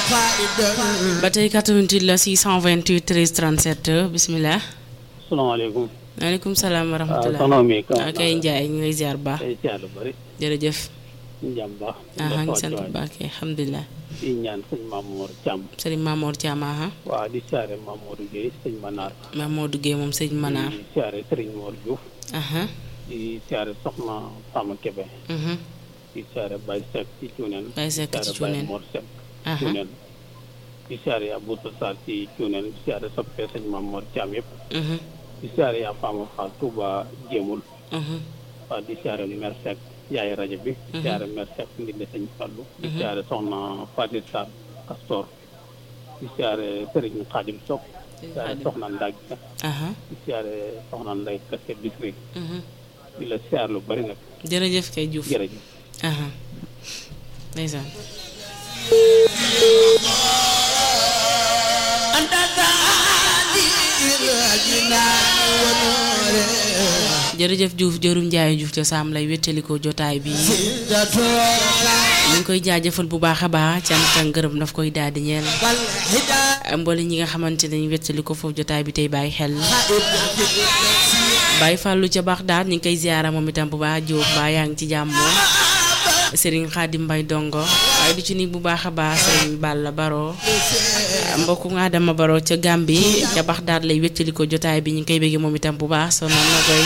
ba tey 88 la 628 13 37 bisimilah. salaamaaleykum. maaleykum salaam wa waaw rahmatulah. soxna mi. waaw kay Ndiaye ñu ngi lay ziar bu baax. tey ziar lu bëri. jërëjëf. ñu jàmm baax. ah ngi sant bu baax kay alhamdulilah. di ñaan sëñ Mamour Thiam. sëriñ Mamour Thiam ah. waaw di siyaare Mamadou Guèye sëñ Manar. Mamadou Guèye moom sëñ Manar. di siyaare Serigne Mor Diouf. ah. di siyaare Soxna Fama Kébé. mhm. di siyaare Baye Seck ci Cuuneen. Baye Seck ci di siyaare Cuuneen. Baye Mor Seck ah ci Cuuneen. di siyaare Abou Sassar ci Cuuneen di siyaare soppee sëñ Mamour Thiam yëpp. mhm. di siyaare yaa Fama Fall Touba Jéemul. mhm. waaw di siyaare Mer Seck yaay rajo bi. di siyaare Mer Seck ndindi sëñ Fallu. di siyaare Soxna Fatou Sarr Castor. di siyaare Serigne Khadim Sock. di siyaare Soxna Ndag ah. di siyaare Soxna Nday Kassé Bisri. mhm. di la siyaar lu bari nag jërëjëf kay Diouf. jërëjëf. ah. ndeysaan. jërëjëf Diouf jërum Ndiaye Diouf ca Saam lay wéttalikoo jotaay bi ñu ngi koy jaajëfal bu baax a baax cant ak ngërëm daf koy daal di ñeel mboole ñi nga xamante ne ñu wéttalikoo foofu jotaay bi tey bàyyi xel bàyyi fàllu ca baax daal ñu ngi koy ziyaara moom itam bu baax Diop mbaa yaa ngi ci jàmm Serigne Khadim Mbaye Dongo waaye du ci ni bu baax a baax Serigne Balla Baro mbokku nga Adama Baro ca Gàmbi ca baax daal lay wéttalikoo jotaay bi ñu ngi koy bëggee moom itam bu baax sonoon na koy